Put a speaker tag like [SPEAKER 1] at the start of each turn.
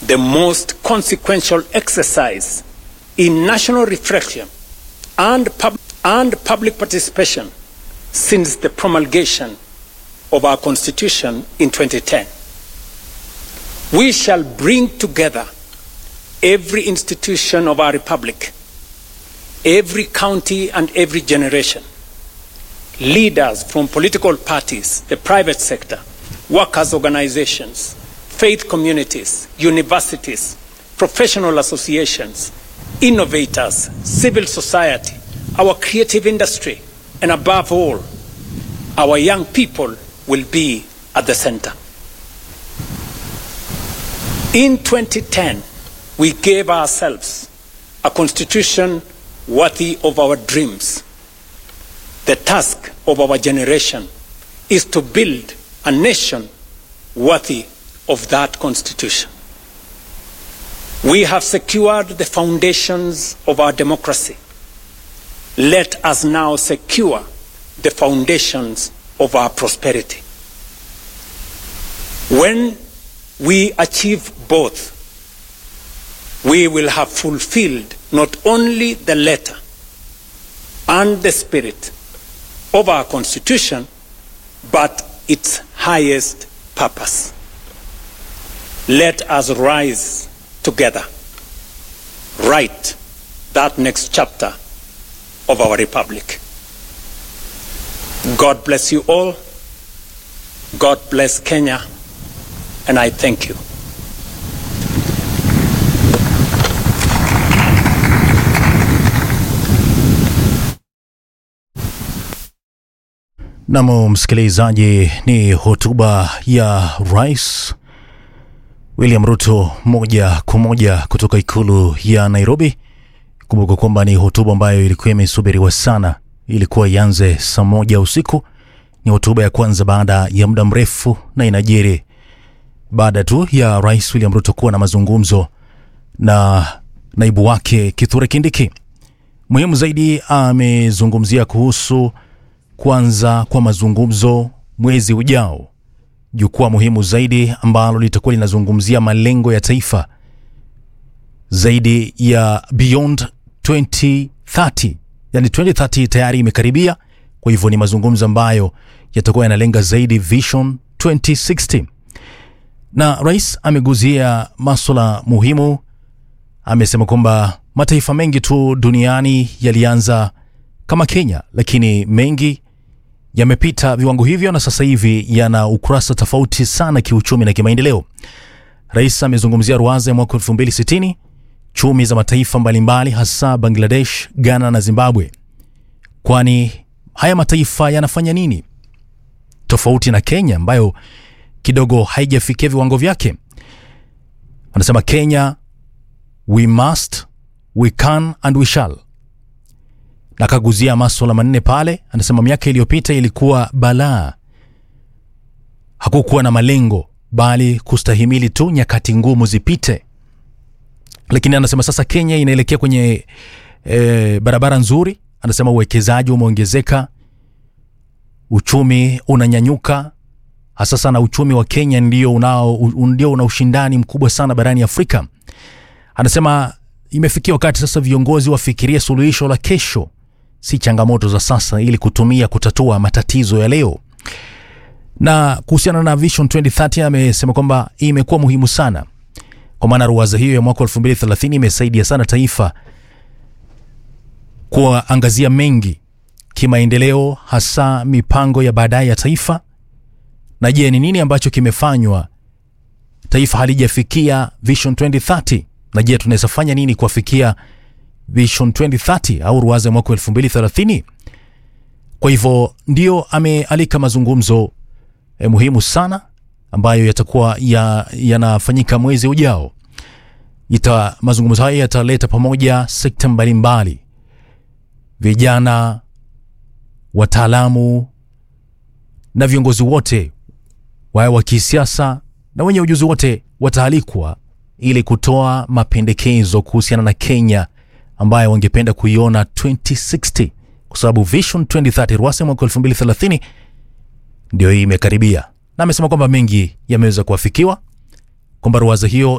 [SPEAKER 1] the most consequential exercise in national reflection and, pub- and public participation since the promulgation of our Constitution in 2010. We shall bring together every institution of our Republic, every county and every generation, leaders from political parties, the private sector, workers' organizations, faith communities, universities, professional associations, innovators, civil society, our creative industry, and above all, our young people will be at the center. In 2010, we gave ourselves a constitution worthy of our dreams. The task of our generation is to build a nation worthy of that constitution. We have secured the foundations of our democracy. Let us now secure the foundations of our prosperity. When we achieve both, we will have fulfilled not only the letter and the spirit of our Constitution, but its highest purpose. Let us rise together, write that next chapter of our Republic. God bless you all. God bless Kenya. And I thank you.
[SPEAKER 2] Nam msikilizaji, ni hotuba ya Rais William Ruto moja kwa moja kutoka ikulu ya Nairobi. Kumbuka kwamba ni hotuba ambayo ilikuwa imesubiriwa sana, ilikuwa ianze saa moja usiku. Ni hotuba ya kwanza baada ya muda mrefu na inajiri baada tu ya Rais William Ruto kuwa na mazungumzo na naibu wake Kithure Kindiki. Muhimu zaidi amezungumzia kuhusu kuanza kwa mazungumzo mwezi ujao, jukwaa muhimu zaidi ambalo litakuwa linazungumzia malengo ya taifa zaidi ya beyond 2030, yani 2030 tayari imekaribia. Kwa hivyo ni mazungumzo ambayo yatakuwa yanalenga zaidi vision 2060, na rais ameguzia maswala muhimu. Amesema kwamba mataifa mengi tu duniani yalianza kama Kenya, lakini mengi yamepita viwango hivyo na sasa hivi yana ukurasa tofauti sana kiuchumi na kimaendeleo. Rais amezungumzia ruwaza ya mwaka 2060, chumi za mataifa mbalimbali, hasa Bangladesh, Ghana na Zimbabwe. Kwani haya mataifa yanafanya nini tofauti na Kenya ambayo kidogo haijafikia viwango vyake? Anasema Kenya, we must, we can and we shall na akaguzia maswala manne pale. Anasema miaka iliyopita ilikuwa balaa, hakukuwa na malengo, bali kustahimili tu nyakati ngumu zipite. Lakini anasema sasa Kenya inaelekea kwenye e, barabara nzuri. Anasema uwekezaji umeongezeka, uchumi unanyanyuka, hasa sana uchumi wa Kenya ndio unao ndio una ushindani mkubwa sana barani Afrika. Anasema imefikia wakati sasa viongozi wafikirie suluhisho la kesho si changamoto za sasa ili kutumia kutatua matatizo ya leo. Na kuhusiana na Vision 2030 amesema kwamba imekuwa muhimu sana, kwa maana ruwaza hiyo ya mwaka 2030 imesaidia sana taifa kuangazia mengi kimaendeleo, hasa mipango ya baadaye ya taifa. Na je, ni nini ambacho kimefanywa taifa halijafikia Vision 2030? Na je, tunaweza fanya nini kuafikia Vision 2030 au ruwaza ya mwaka 2030. Kwa hivyo ndio amealika mazungumzo eh, muhimu sana ambayo yatakuwa yanafanyika ya mwezi ujao. Ita, mazungumzo haya yataleta pamoja sekta mbalimbali, vijana, wataalamu na viongozi wote wawe wa kisiasa na wenye ujuzi wote wataalikwa ili kutoa mapendekezo kuhusiana na Kenya ambayo wangependa kuiona 2060 kwa sababu Vision 2030 ruwasa mwaka 2030 ndio hii imekaribia, na amesema kwamba mengi yameweza kuafikiwa, kwamba ruwaza hiyo